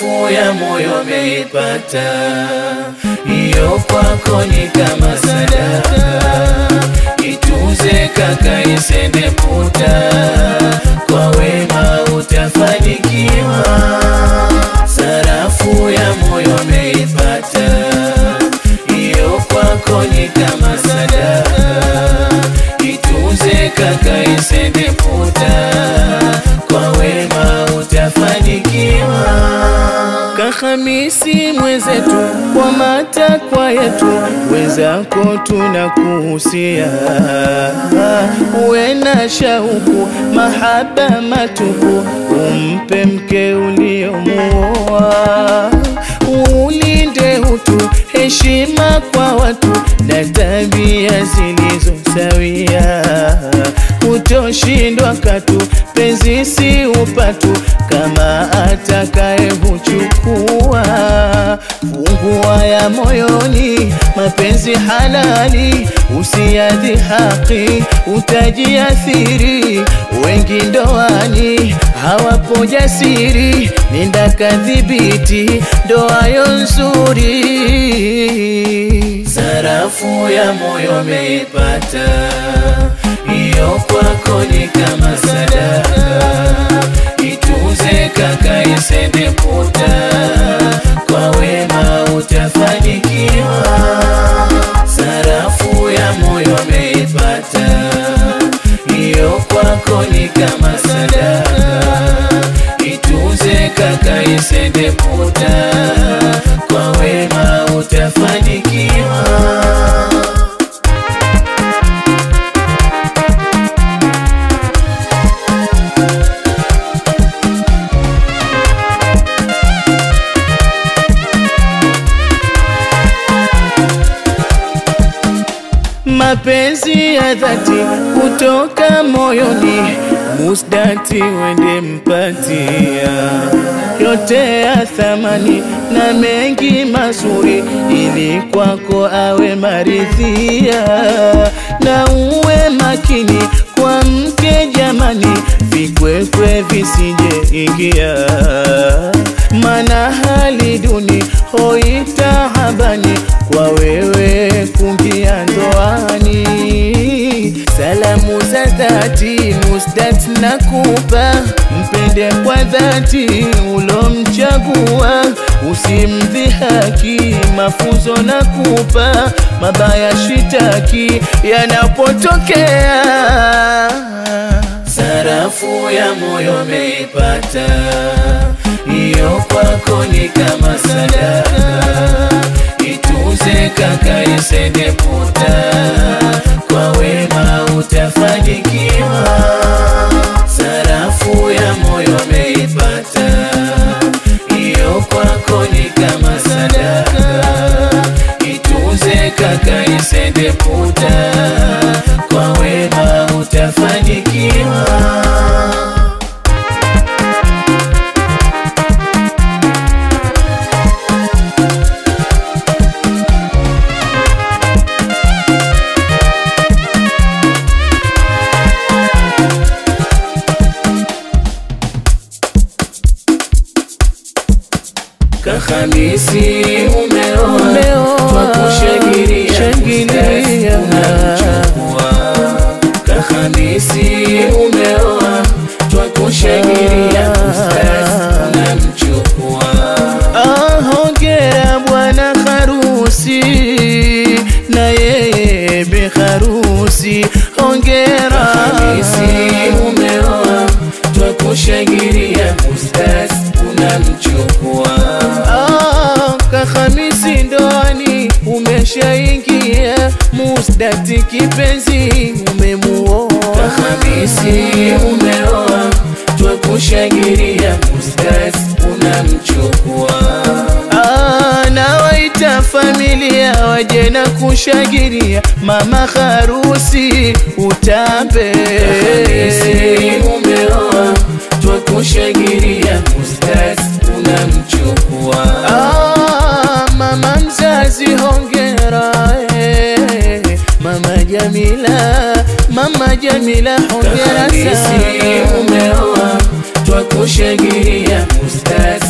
sarafu ya moyo meipata, hiyo kwako ni kama sadaka. Itunze kaka, isende puta, kwa wema utafanikiwa. Sarafu ya moyo meipata, hiyo kwako ni kama sadaka. Itunze kaka, isende puta, kwa wema utafanikiwa. Kahamisi mwenzetu, kwa matakwa yetu, wenzako tunakuhusia, uwe na shauku, mahaba matupu, umpe mke uliomuoa, ulinde utu, heshima kwa watu na tabia zilizo sawia, utoshindwa katu, penzi si upatu, kama atakaye huchukua. Fungua ya moyoni, mapenzi halali, usiadhi haki, utajiathiri. Wengi ndoani hawapo jasiri, nenda kadhibiti ndoa yo nzuri. Sarafu ya moyo meipata, hiyo kwako ni kama sadaka. Itunze kaka, isende puta, kwa wema utafanikiwa. Sarafu ya moyo meipata, hiyo kwako ni kama sadaka. Itunze kaka, isende puta, kwa wema utafanikiwa. mapenzi ya dhati kutoka moyoni, musdati wende mpatia yote ya thamani na mengi mazuri, ili kwako awe maridhia, na uwe makini kwa mke jamani, vikwekwe visije ingia, mana hali duni hoitahabani kwa wewe kungia ndoani. Salamu za dhati Musdat nakupa, mpende kwa dhati ulomchagua, usimdhihaki, mafunzo nakupa, mabaya shitaki yanapotokea. Sarafu ya moyo meipata, hiyo kwako ni kama sadaka. Itunze kaka, isende puta, kwa wema utafanikiwa. Sarafu ya moyo meipata, hiyo kwako ni kama sadaka. Itunze kaka, isende puta, kwa wema utafanikiwa. Kahamisi umeoa, twakushangilia, shangilia. unamchukua. Kahamisi umeoa, twakushangilia, unamchukua. Ah, hongera bwana harusi na yeye bi harusi, hongera Hamisi umeoa, twakushangilia, ustaz unamchukua. Ah, kahamisi ndoani umeshaingia, musdati kipenzi umemuoa. Hamisi umeoa, twakushangilia, ustaz unamchukua. Ah, nawaita familia waje na kushangilia mama harusi utambe. Hamisi umeoa, twakushangilia, ustaz unamchukua. Ah, mama mzazi hongera eh. Mama Jamila, Mama Jamila hongera Hamisi sana. umeoa, twakushangilia, ustaz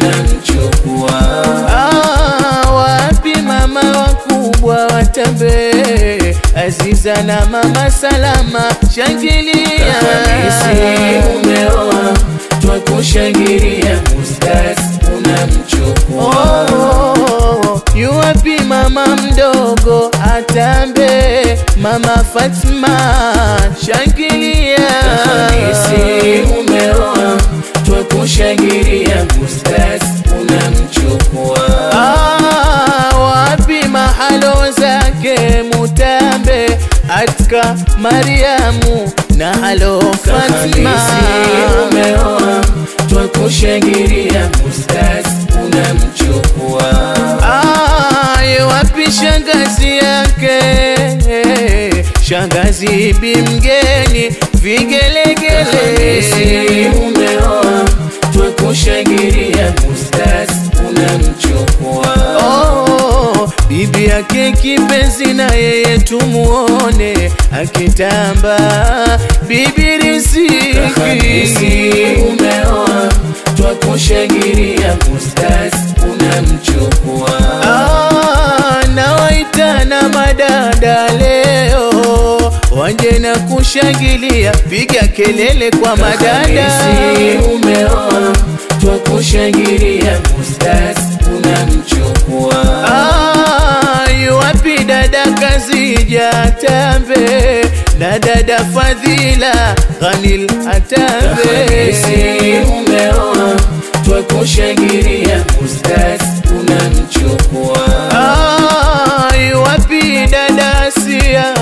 unamchukua Ah, wapi mama wakubwa watambe Aziza na mama Salama shangilia Hamisi umeoa twakushangilia Ustaz unamchukua Oh, yu wapi mama mdogo atambe Mama Fatma shangilia Hamisi umeoa twakushangilia Ustaz unamchukua Ah, wapi mahalo zake mutambe atka Mariamu na halo Fatma Hamisi umeoa twakushangilia Ustaz unamchukua Ah, ye wapi shangazi yake shangazi bimgeni vigelegele Hamisi umeoa twakushangilia Ustaz unamchukua Oh, bibi yake kipenzi na yeye tumuone akitamba bibi Hamisi riziki umeoa twakushangilia Ustaz unamchukua Ah, nawaitana madada leo wanje na kushangilia, piga kelele kwa madada. Hamisi umeoa twakushangilia Ustaz unamchukua Ah, yu wapi dada Kazija Tambe na dada Fadhila Ghanil Atambe? Hamisi umeoa twakushangilia Ustaz unamchukua Ah, yu wapi dada Sia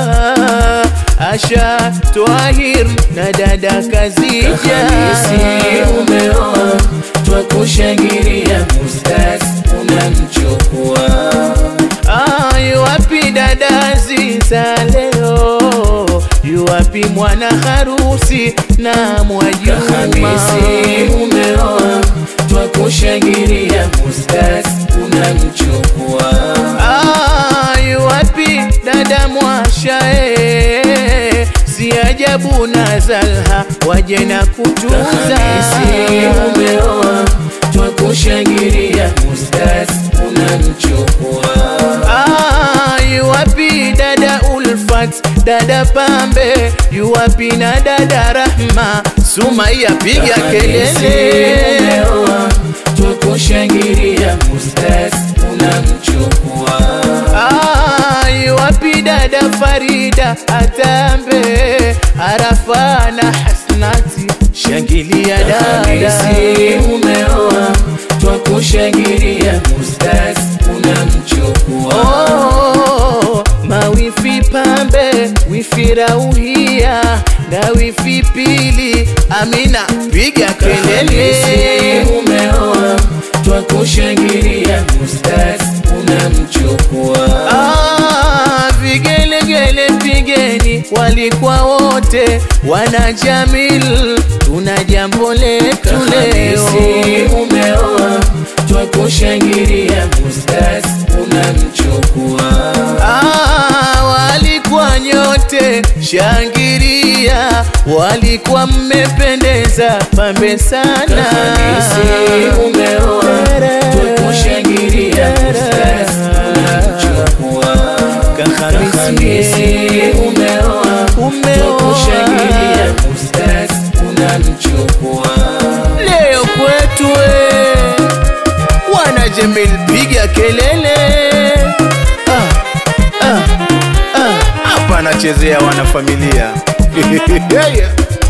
Asha Twahir na dada Kazija? Hamisi umeoa twakushangilia Ustaz unamchukua Ah, yu wapi dada Aziza leo? Yu wapi mwana harusi na Mwajuma? Hamisi umeoa twakushangilia Ustaz unamchukua Ah, yu wapi dada Mwasha eh? Si ajabu na Zalha waje na kutuza. Hamisi umeoa twakushangilia Ustaz unamchukua Ah, yu wapi dada Ulfat, dada Pambe, yu wapi na dada Rahma? Sumaiya piga Hamisi kelele. umeoa twakushangilia Ustaz unamchukua Ah, yu wapi dada Farida Atambe, Arafa na Hasnati, shangilia dada. Hamisi umeoa twakushangilia Ustaz unamchukua Oh, mawifi pambe wifi rauhia na wifi pili amina piga kelele Hamisi umeoa twakushangilia Ustaz unamchukua ah, vigelegele pigeni walikuwa wote wana jamil tuna jambo letu leo Hamisi umeoa twakushangilia Ustaz unamchukua Ah, walikuwa nyote shangiria, walikuwa mmependeza pambe sana. Hamisi umeoa twakushangilia Ustaz unamchukua Hamisi umeoa twakushangilia Ustaz unamchukua Leo kwetu we, wana Jamil piga kelele Ah, ah, ah. hapa anachezea wanafamilia